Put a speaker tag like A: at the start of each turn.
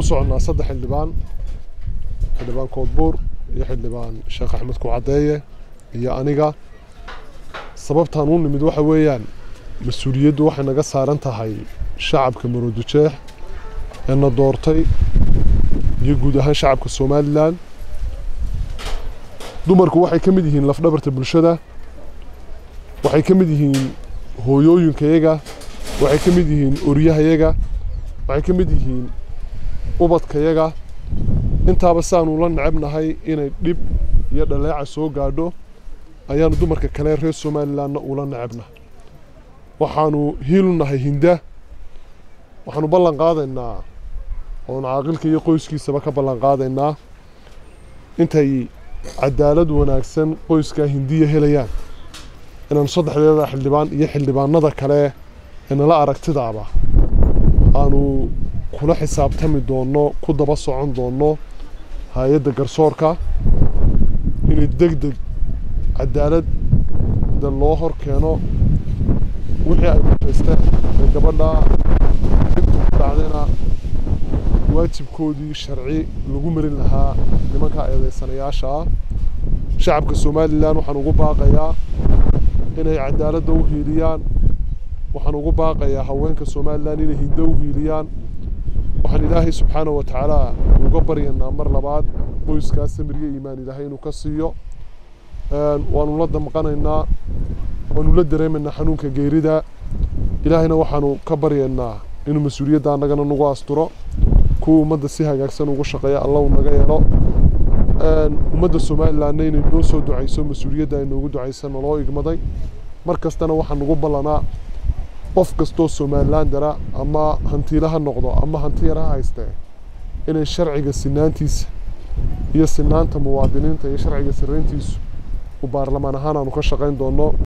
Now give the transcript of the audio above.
A: u soconnaa saddex xildhibaan xildhibaan koodbuur iyo xildhibaan sheekh axmed kucadeeye iyo aniga sababtaan u nimid waxa weeyaan mas-uuliyaddu waxay naga saaran tahay shacabka maroodijeex ee na doortay iyo guud ahaan shacabka somalilan dumarku waxay ka mid yihiin lafdhabarta bulshada waxay ka mid yihiin hooyooyinkayaga waxay ka mid yihiin oryahayaga waxay ka mid yihiin ubadkayaga intaaba saanu la necebnahay inay dhib iyo dhaleeca soo gaadho ayaanu dumarka kale reer somalilanna ula necebna waxaanu hiilu nahay hinda waxaanu ballan qaadaynaa oon caaqilka iyo qoyskiisaba ka ballan qaadaynaa intay cadaalad wanaagsan qoyskaa hindiya helayaan inaanu saddexdeeda xildhibaan iyo xildhibaanada kale ee nala aragtidaaba aanu kula xisaabtami doonno ku daba socon doonno hay-adda garsoorka inay deg deg cadaaladda loo hor keeno wixii ay mutaysteen ee gabadha dhibta ku dhacdayna waajibkoodii sharci lagu marin lahaa nimanka eedeysanayaasha ah shacabka somalilan waxaan ugu baaqayaa inay cadaaladda u hiiliyaan waxaan ugu baaqayaa haweenka somalilan inay hindo u hiiliyaan waxaan ilaahay subxaana wa tacaala uga baryanaa mar labaad qoyskaas samiryo iimaan ilaahay inuu ka siiyo waanu la damqanaynaa waanu la dareemaynaa xanuunka geerida ilaahayna waxaanu ka baryaynaa inuu mas-uuliyadda annagana nagu asturo kuwa ummadda si hagaagsan ugu shaqeeya allahu naga yeelo ummadda somalilanna inay noo soo ducayso mas-uuliyadda ay noogu ducaysa naloo igmaday mar kastana waxaa nagu ballanaa qof kastoo somalilandara ama hantiila ha noqdo ama hanti yar ha haystee inay sharciga sinaantiisa iyo sinaanta muwaadiniinta iyo sharciga sirayntiisu u baarlamaan ahaan aanu ka shaqayn doonno